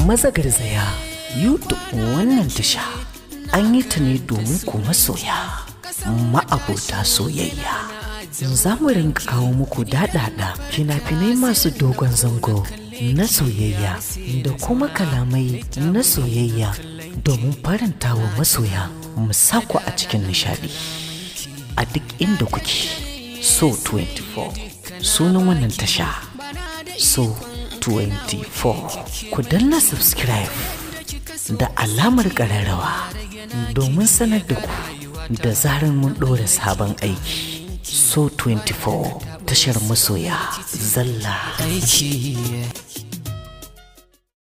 maza garzaya youtube wannan tasha an yi ta ne domin ku masoya ma'abota soyayya za mu rinka kawo muku daɗaɗa fina-finai masu dogon zango na soyayya da kuma kalamai na soyayya domin faranta wa masoya mu sako a cikin nishadi a duk inda kuke so 24 sunan wannan tasha so 24 ku danna subscribe da alamar ƙararrawa domin sanar da ku da zarar mun ɗora sabon aiki so 24 tashar masoya zalla aiki